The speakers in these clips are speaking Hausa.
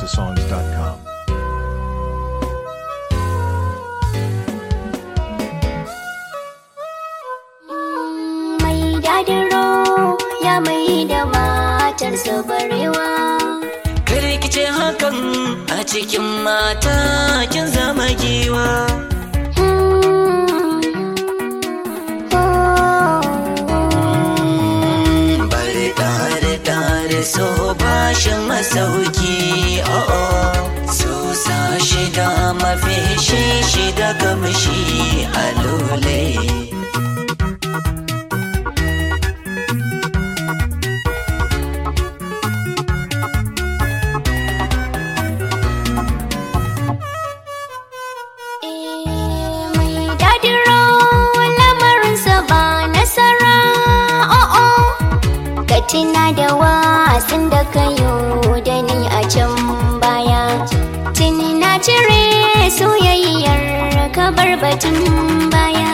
igbosongs.com. mai dadiro ya mai da matarsa barewa ce hakan a cikin mata kin zama giwa bari tare tare so bashin masauki oh so sa shida mafi shi shida kamshi a lole mai dadiro lamarinsa ba nasara o'o ka tuna da wasan da ka yi da ni a can baya tuni na cire soyayyar ka bar batun baya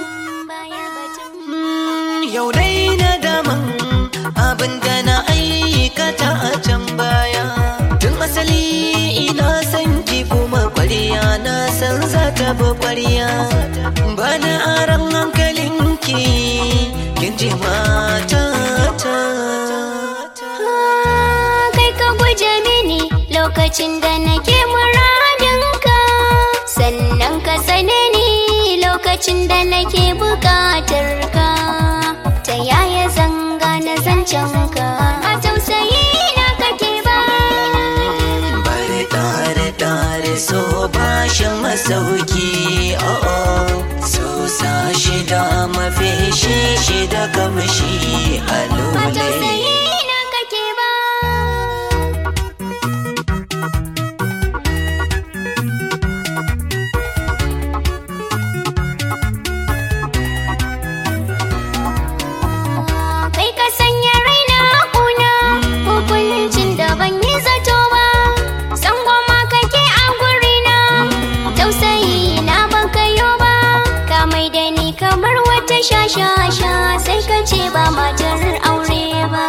yau dai na daman abin da na aikata a can baya tun asali ina san ki kuma kwariya na san za ta bi kwariya ba na aran hankalinki kin ji mata ta kai ka guje mini lokacin da nake muradinka sannan ka sane ni lokacin da nake bukatar ka ta yaya zanga na zancen ka a tausayi na kake ba bari tare tare so bashin masauki oh oh so sa shida mafi shi shida kamshi a a lole tausayi na kake ba kai ka sanya raina kuna hukuncin da ban yi zato ba san goma kake a gurina tausayi na ban kayo ba ka mai da ni kamar wata shashasha sai ka ce ba matar aure ba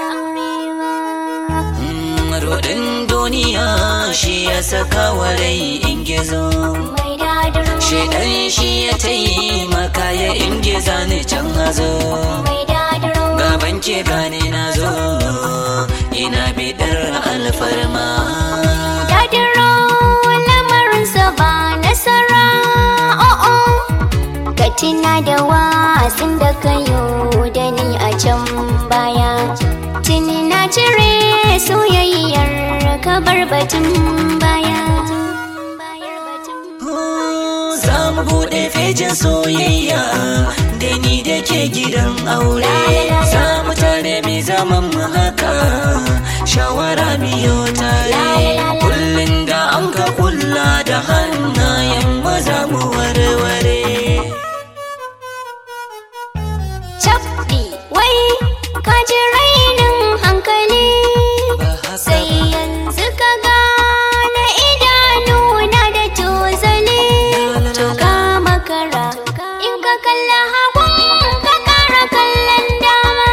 Rodin duniya shi ya saka wa rai in gizo mai dadiro Shaidan shi ya taimaka ya ingiza ni can hazo mai dadiro Gaban ke gane na zo ina bidar alfarma dadiro lamarinsa ba nasara o'o ka tuna da wasan da ka yi da ni a can baya tuni na cire soyayyar ka bar batun baya Za mu buɗe fejin soyayya da ni da ke gidan aure Za mu tare mai zaman mu haka shawara miyo tare Kullum da an ka kulla da hannayen maza mu warware Cabdi wai ka ji rainin hankali Ba haka sai yanzu ka gane idanuna da tozali to ka makara in ka kalla hagun ka kara kallon dama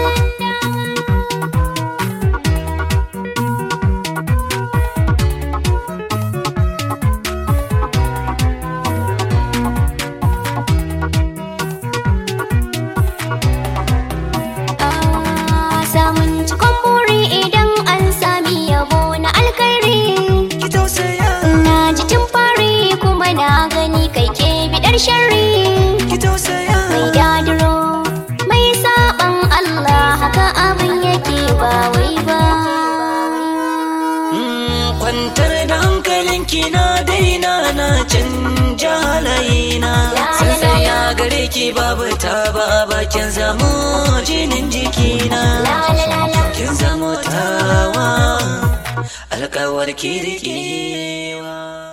Ah, samun cikon buri idan an sami yabo na alkhairi ki tausaya na ji tun fari kuma na gani kai ke bidar sharri ki tausaya mai dadiro mai saban Allah haka abin yake ba wai ba Mm, kwantar da hankalinki na daina na canja halayina san tsaya gare ki babu ta ba bakin zamo jinin jikina la la la la kin zamo tawa alkawar ki riƙewa